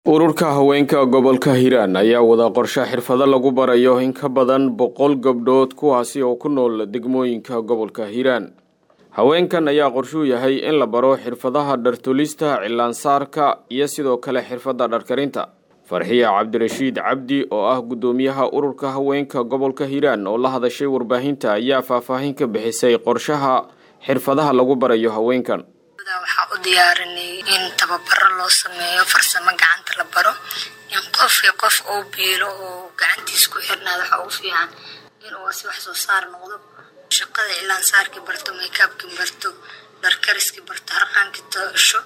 ururka haweenka gobolka hiiraan ayaa wada qorshe xirfado lagu barayo in ka badan boqol gabdhood kuwaasi oo ku nool degmooyinka gobolka hiiraan haweenkan ayaa qorshuu yahay in la baro xirfadaha dhartolista cilaansaarka iyo sidoo kale xirfadda dharkarinta farxiya cabdirashiid cabdi oo ah guddoomiyaha ururka haweenka gobolka hiiraan oo la hadashay warbaahinta ayaa faahfaahin ka bixisay qorshaha xirfadaha lagu barayo haweenkan waxaa u diyaarinay in tababaro loo sameeyo farsamo gacanta la baro in qofkii qof uu biilo oo gacantiis ku xirnaada waxa ugu fiican inuu si wax soo saar noqdo shaqada cilaansaarkii barto maykaabkii barto dharkariskii barto harqaankii tosho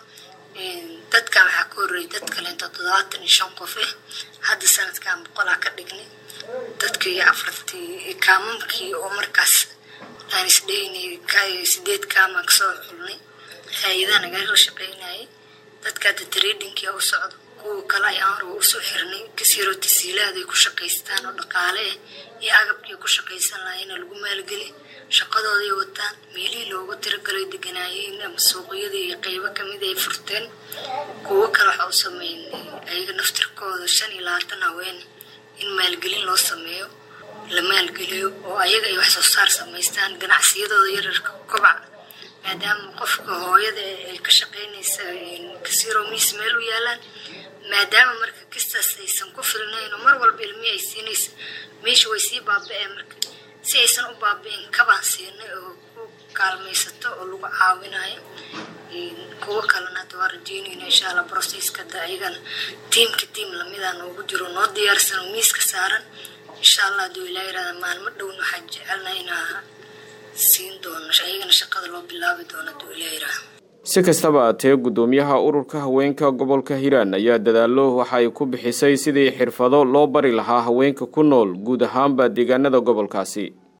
dadkan waxaa ka horreeyay dad kaleento toddobaatan iyo shan qof ah hadda sanadkan boqolaa ka dhignay dadkii afartii kaamamkii oo markaas aan isdheynay sideed kaamaan kasoo xulnay hay-adaha nagala shaqeynayay dadka hadda tradingkii u socdo kuwa kale ayaan hore usoo xirnay kasiiroo tasiilaad ay ku shaqaystaan oo dhaqaale ah iyo agabkii ku shaqaysan lahaayna lagu maalgeli shaqadooday wataan meelihii loogu tiragalay deganaayeen ama suuqyadii iyo qeybo kamid ay furteen kuwo kale waxa u sameynay ayaga naftirkooda shan iyo labaatan haween in maalgelin loo sameeyo la maalgeliyo oo ayaga ay wax soo saar samaystaan ganacsiyadooda yararka kobac maadaama qofka hooyada ay ka shaqeynaysa kasiiroo miis meel u yaalaan maadaama marka kistaas aysan ku filnayn oo mar walba ilmihi ay siinaysa meesha way sii baaba-ee marka si aysan u baaba-in kabaan siinay oo ku kaalmaysato oo lagu caawinayo kuwo kalena hadda waa rajeynayna insha allah brocesska da ayagana tiimka tiim lamida noogu jiro noo diyaarsan oo miiska saaran insha allah haduu ilaa yirahda maalmo dhowna waxaa jecelna inaa siin doono ayagana shaqada loo bilaabi doono haduu ilaa yiraahda si kastaba atee guddoomiyaha ururka haweenka gobolka hiiraan ayaa dadaalo waxa ay ku bixisay sidii xirfado loo bari lahaa haweenka ku nool guud ahaanba deegaanada gobolkaasi